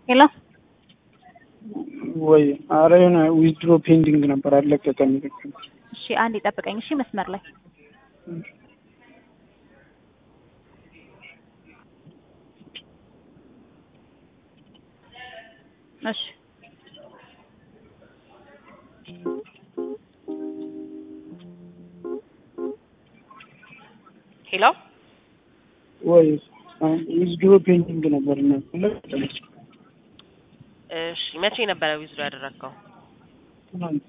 ሄሎ ወይ አረ የሆነ ዊዝድሮ ፔንዲንግ ነበር አለቀቀም። እሺ አንድ ይጠብቀኝ። እሺ መስመር ላይ እሺ ሄሎ ወይ ዊዝድሮ ፔንዲንግ ነበር እና እሺ መቼ ነበረ ዊዝድሮ ያደረግከው? ትናንት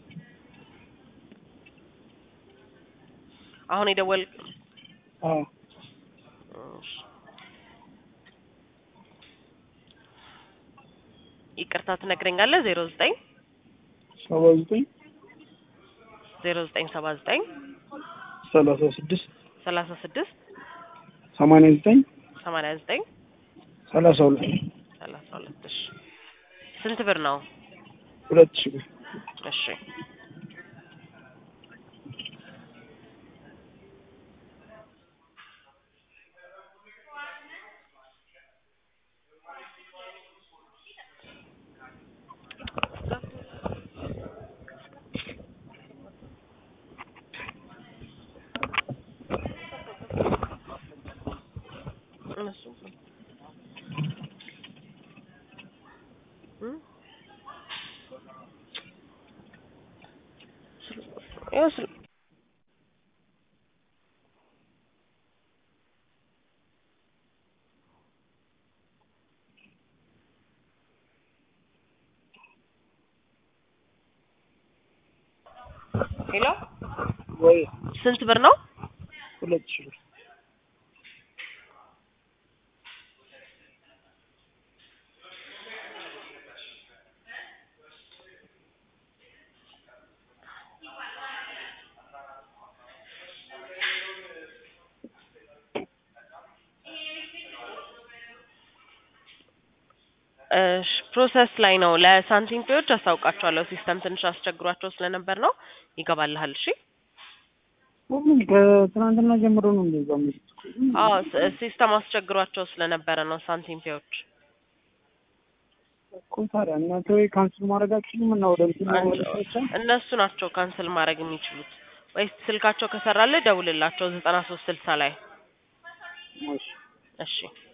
አሁን የደወል አዎ እሺ። ይቅርታ ትነግረኛለህ? ዜሮ ዘጠኝ ሰባ ዘጠኝ ዜሮ ዘጠኝ ሰባ ዘጠኝ ሰላሳ ስድስት ሰላሳ ስድስት ሰማንያ ዘጠኝ ሰማንያ ዘጠኝ ሰላሳ ሁለት ሰላሳ ሁለት እሺ ስንት ብር ነው? ሁለት ሺህ ብር እሺ እነሱ እም? ይኸው ስል- ሄሎ ወይ ስንት ብር ነው? ሁለት ሺህ ብር እሺ ፕሮሰስ ላይ ነው። ለሳንቲም ፔዎች አስታውቃቸዋለሁ። ሲስተም ትንሽ አስቸግሯቸው ስለነበር ነው። ይገባልሃል። እሺ። ሁሉም ከትናንትና ጀምሮ ነው እንደዛ የሚሉት አዎ ስ- ሲስተም አስቸግሯቸው ስለነበረ ነው ሳንቲም ፔዎች። እኮ ታዲያ እናንተ ወይ ካንስል ማድረግ አትችሉም እና ወደ እንትን አንቺ- ወደ ብቻ እነሱ ናቸው ካንስል ማድረግ የሚችሉት። ወይስ ስልካቸው ከሰራልህ ደውልላቸው ዘጠና ሶስት ስልሳ ላይ እሺ እሺ